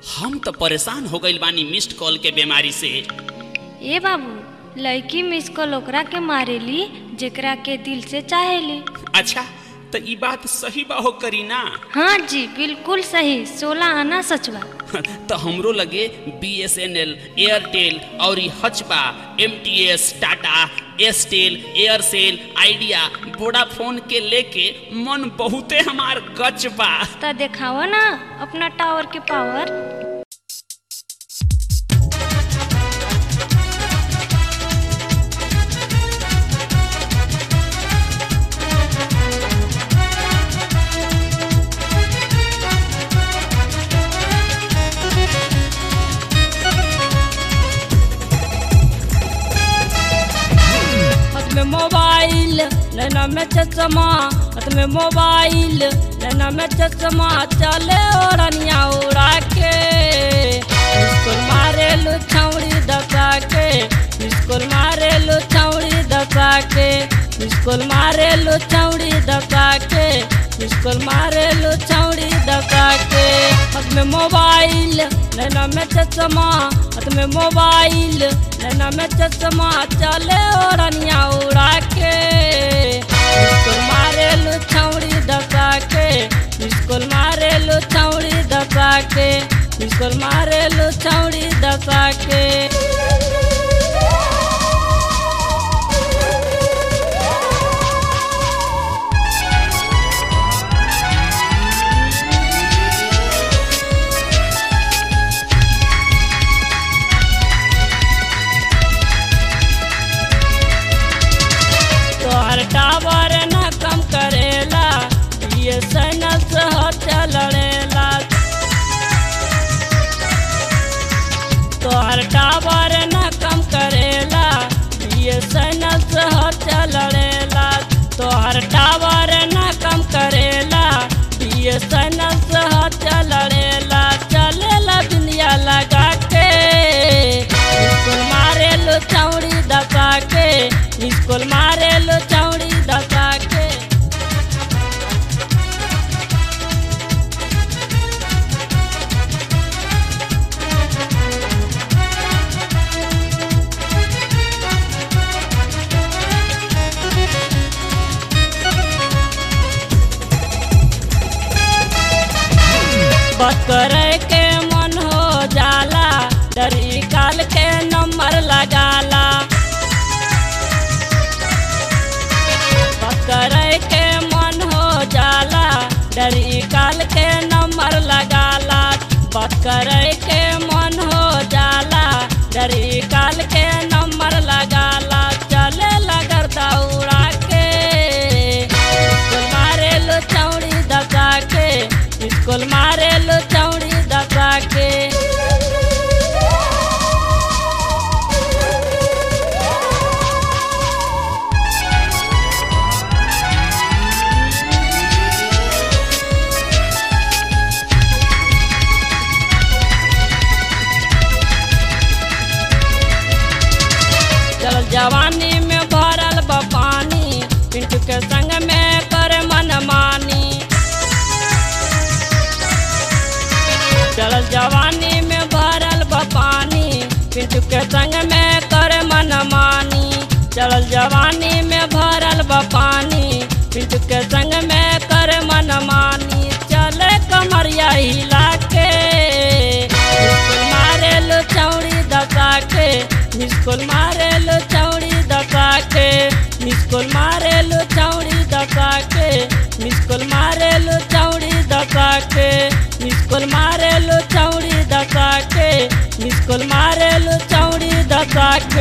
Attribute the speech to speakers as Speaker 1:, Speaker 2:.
Speaker 1: हम तो परेशान हो गइल बानी मिस्ड कॉल के बीमारी से
Speaker 2: ए बाबू लड़की मिस कॉल ओकरा के मारेली जेकरा के दिल से चाहेली
Speaker 1: अच्छा तो ई बात सही बा हो करी ना
Speaker 2: हाँ जी बिल्कुल सही सोलह आना सचवा
Speaker 1: तो हमरो लगे B S N L Airtel और ई हचबा M T S Tata Airtel Aircel Idea Vodafone के लेके मन बहुते हमार गच बा
Speaker 2: तो देखावा ना अपना टावर के पावर
Speaker 3: हाथ में मोबाइल नैना में चश्मा हाथ में मोबाइल नैना में चश्मा चले ओरनिया उड़ा के स्कूल मारे लो छौड़ी दबा के स्कूल मारे लो छौड़ी दबा के स्कूल मारे लो छौड़ी दबा के स्कूल मारे लो छौड़ी दबा के हाथ में मोबाइल नैना में चश्मा हाथ में मोबाइल नैना में चश्मा चले ओरनिया उड़ा के स्कूल मारे लो छौड़ी दबा के स्कूल मारे लो छौड़ी दबा के स्कूल मारे लो छौड़ी दबा के तोहर टावर न कम करेला ये सैनल से हत्या लड़ेला तोहर टावर न कम करेला ये सैनल से हत्या लड़ेला तोहर टावर न कम करेला ये सैनल से हत्या लड़ेला चलेला दुनिया लगा के स्कूल मारे लो चौड़ी दबा के स्कूल मारे लो चौड़ी दबा के बात करे के मन हो जाला डरी काल के नंबर लगाला बात करे के मन हो जाला डरी काल के नंबर लगाला बात करे के मन हो जाला डरी काल के नंबर लगाला चले लगर दौड़ा के स्कूल मारे लो चौड़ी दबा के स्कूल मारे लो चौड़ी दबा के चल जवानी में भरल बा पानी पिंटू के संग में करे मनमानी चल जवानी में भरल बा पानी पिंटू के संग में करे मनमानी चल जवानी में भरल बा पानी पिंटू के संग में करे मनमानी चले कमरिया हिला के स्कूल मारे लो चौड़ी दबा के स्कूल मारे लो चौड़ी दबा के स्कूल मारे लो चौड़ी दबा के स्कूल मारे लो चौड़ी दबा के स्कूल मारे लो चौड़ी दबा के स्कूल मारे लो चौड़ी दबा